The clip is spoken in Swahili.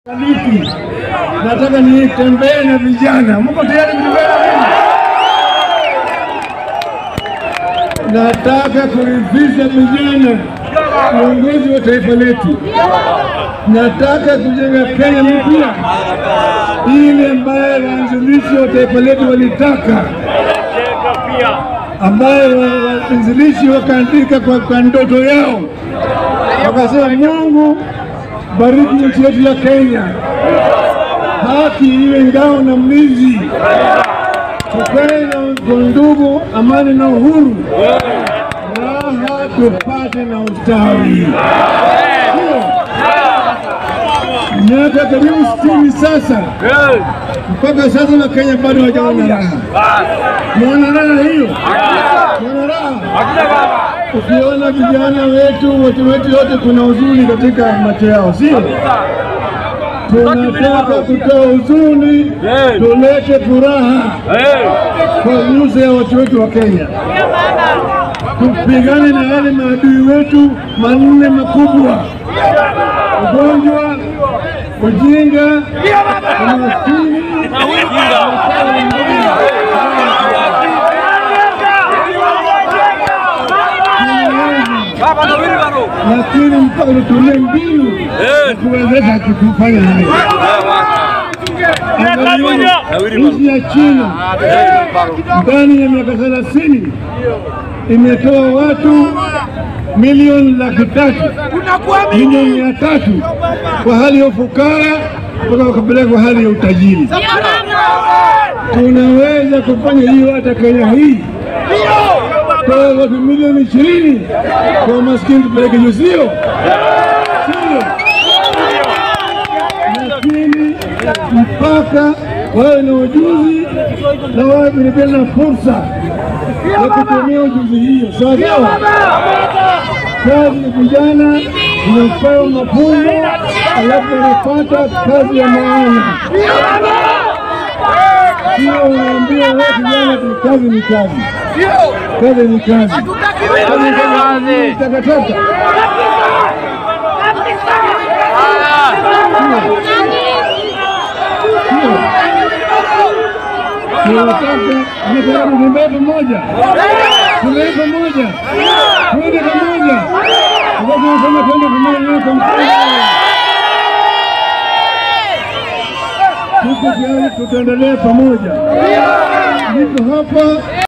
Lipi? Nataka nitembee na vijana. Mko tayari kutembea na mimi? Nataka kuridhisha vijana, viongozi wa taifa letu. Nataka kujenga Kenya mpya, ile ambayo waanzilishi wa taifa letu walitaka, ambayo waanzilishi wakaandika kwa, kwa ndoto yao, wakasema Mungu bariki nchi yetu ya Kenya, haki iwe ngao na mlinzi, tukae na ndugu, amani na uhuru, raha tupate na ustawi. Hiyo miaka karibu sitini sasa, mpaka sasa na Kenya bado hawajaona raha. Mwana raha hiyo, mwana raha Ukiona vijana wetu watu wetu yote, kuna huzuni katika macho yao, sio? Tunataka kutoa huzuni, tulete furaha kwa nyuso ya watu wetu wa Kenya, tupigane na yale maadui wetu manne makubwa: ugonjwa, ujinga, umaskini lakini mpaka tutumie mbinu ya kuwezesha kufanya hayo. Angalia nchi ya China ndani ya miaka thelathini imetoa watu milioni laki tatu milioni mia tatu kwa hali ya ufukara mpaka wakapeleka kwa hali ya utajiri. Tunaweza kufanya hiyo hata Kenya hii toa watu milioni ishirini kwa maskini tupeleke juu, sio sio? Lakini mpaka wawe na ujuzi na wawe vilevile na fursa ya kutumia ujuzi hiyo, sawa sawa. Kazi ya vijana inapewa mafunzo, alafu wanapata kazi ya maana, sio unaambia wewe kijana tu kazi ni kazi kazi ni kazi, kazi ni takataka. Tunataka tutembee pamoja, tulee pamoja, twende pamoja, sababu tunasema twende pamoja kwa mkono. Tuko tayari, tutaendelea pamoja. Niko hapa